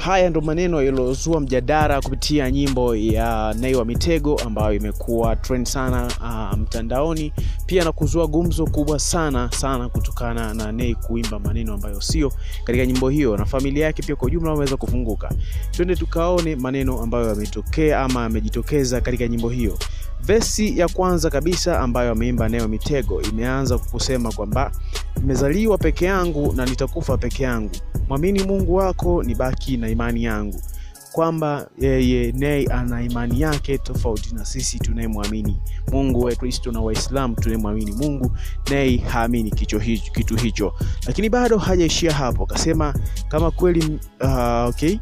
haya ndo maneno yaliyozua mjadala kupitia nyimbo ya Nay wa Mitego ambayo imekuwa trend sana uh, mtandaoni pia na kuzua gumzo kubwa sana sana kutokana na Nay kuimba maneno ambayo sio katika nyimbo hiyo, na familia yake pia kwa ujumla wameweza kufunguka. Twende tukaone maneno ambayo yametokea ama yamejitokeza katika nyimbo hiyo. Vesi ya kwanza kabisa ambayo ameimba Nay wa Mitego imeanza kusema kwamba nimezaliwa peke yangu na nitakufa peke yangu, mwamini Mungu wako, nibaki na imani yangu kwamba yeye Nay ana imani yake tofauti na sisi tunayemwamini Mungu wa Kristo na Waislamu tunayemwamini Mungu. Nay haamini kicho hicho, kitu hicho, lakini bado hajaishia hapo, akasema kama kweli uh, okay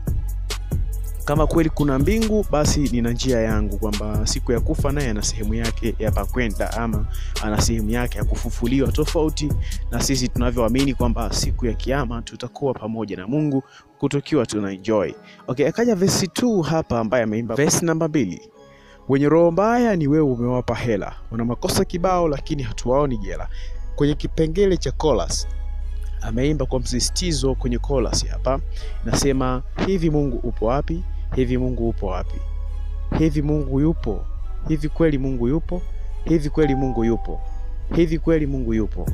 kama kweli kuna mbingu basi nina njia yangu, kwamba siku ya kufa naye ana sehemu yake ya pakwenda, ama ana sehemu yake ya kufufuliwa, tofauti na sisi tunavyoamini kwamba siku ya Kiyama tutakuwa pamoja na Mungu kutokiwa tuna enjoy. Okay, akaja verse 2 hapa ambaye ameimba verse namba mbili wenye roho mbaya ni wewe umewapa hela, wana makosa kibao lakini hatuwaoni jela. Kwenye kipengele cha chorus ameimba kwa msisitizo kwenye chorus hapa, nasema hivi Mungu upo wapi? Hivi Mungu upo wapi? Hivi Mungu yupo? Hivi kweli Mungu yupo? Hivi kweli Mungu yupo? Hivi kweli Mungu yupo?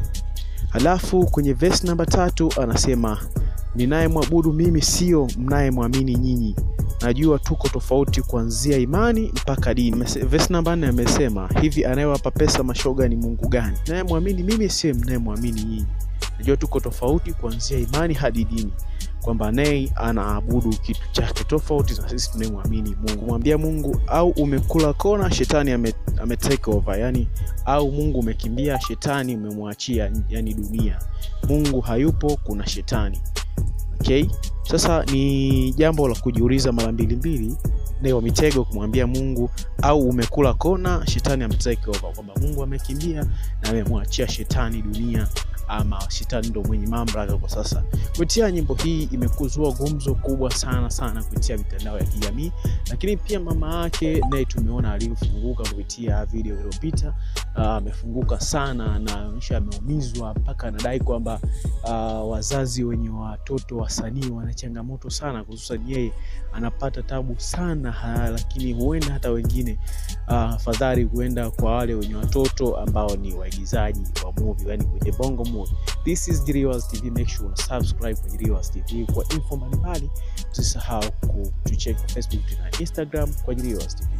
Halafu kwenye verse namba tatu anasema ninayemwabudu mimi sio mnayemwamini nyinyi, najua tuko tofauti kuanzia imani mpaka dini. Verse namba nne amesema hivi, anayewapa pesa mashoga ni Mungu gani? Nayemwamini mimi sio mnayemwamini nyinyi, najua tuko tofauti kuanzia imani hadi dini kwamba Nay anaabudu kitu chake tofauti na sisi tunayemwamini Mungu. Mwambia Mungu au umekula kona, shetani ame, ame take over, yani au Mungu umekimbia, shetani umemwachia, yani dunia. Mungu hayupo, kuna shetani. Okay, sasa ni jambo la kujiuliza mara mbili mbili, Nay wa Mitego kumwambia Mungu au umekula kona, shetani ame take over, kwamba Mungu amekimbia na amemwachia shetani dunia ama shetani ndo mwenye mamlaka kwa sasa. Kupitia nyimbo hii imekuzua gumzo kubwa sana sana kupitia mitandao ya kijamii, lakini pia mama yake naye tumeona alivyofunguka kupitia video iliyopita. Amefunguka uh, sana na onyesha ameumizwa mpaka anadai kwamba uh, wazazi wenye watoto wasanii wana changamoto sana, hususan yeye anapata tabu sana ha, lakini huenda hata wengine afadhali uh, huenda kwa wale wenye watoto ambao ni waigizaji wa movie, yani kwenye bongo movie. This is Jiriwas TV, make sure una subscribe kwa Jiriwas TV kwa info mbalimbali. Usisahau kutucheck Facebook na Instagram kwa Jiriwas TV.